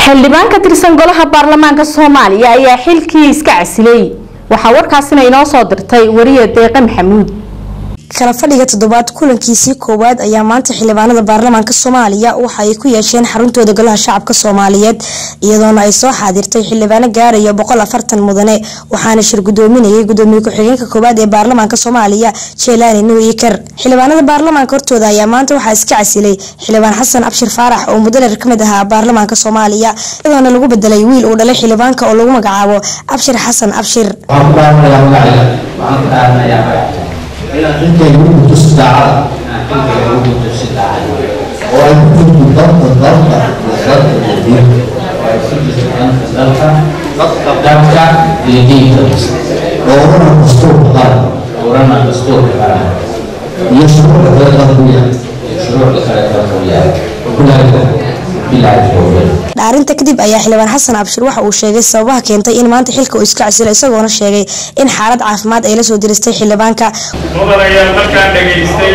xildhibaan ka tirsan golaha baarlamaanka soomaaliya ayaa xilkii iska casilay waxaa warkaasina inoo soo dirtay wariye deeqe maxamuud kala fadhiga toddobaad kulankiisii koowaad ayaa maanta xildhibaanada baarlamaanka soomaaliya waxa ay ku yeesheen xaruntooda golaha shacabka soomaaliyeed iyadoona ay soo xaadirtay xildhibaano gaaraya boqol afartan mudane waxaana shir gudoominayay gudoomiye ku-xigeenka koowaad ee baarlamaanka soomaaliya jeelaani nuur iker xildhibaanada baarlamaanka hortooda ayaa maanta waxaa iska casilay xildhibaan xasan abshir faarax oo muddo dheer kamid ahaa baarlamaanka soomaaliya iyadoona lagu bedelay wiil uu dhalay xildhibaanka oo lagu magacaabo abshir xasan abshir inaad xilkayga u gudto si daacada oo ay ku jirto dalka dalka iyo dalka iyo diinta doorana dastuurka qaran doorana dastuurka qaran iyo shuruucda kale dalku yahay shuruucda kale dalku yahay kulaaga bilaahi tawfiiq dhaarinta kadib ayaa xildhibaan xasan abshir waxa uu sheegay sababaha keentay in maanta xilka uu iska casilo isagoona sheegay in xaalad caafimaad ay la soo diristay xildhibaanka mudan ayaa markaan dhegaystay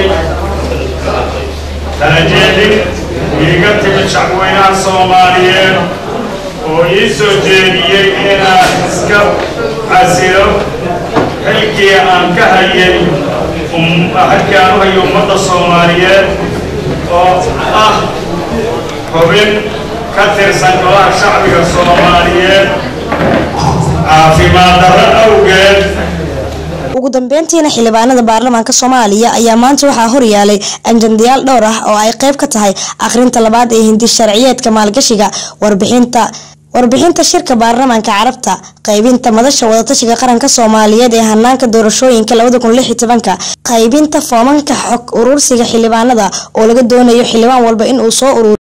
talajeedin iiga timid shacweynaha soomaaliyeed oo ii soo jeediyey inaan iska casilo xilkii aan ka hayay xilkii aan u hayo ummadda soomaaliyeed oo ah xubin ka tirsan golaha shacbiga soomaaliyeed caafimaad darro awgeed ugu dambeyntiina xildhibaanada baarlamaanka soomaaliya ayaa maanta waxaa horyaalay anjandayaal dhowr ah oo ay qayb ka tahay akhrinta labaad ee hindi sharciyeedka maalgashiga warbixinta warbixinta shirka baarlamaanka carabta qaybinta madasha wadatashiga qaranka soomaaliyeed ee hanaanka doorashooyinka qaybinta foomanka xog urursiga xildhibaanada oo laga doonayo xildhibaan walba inuu soo urur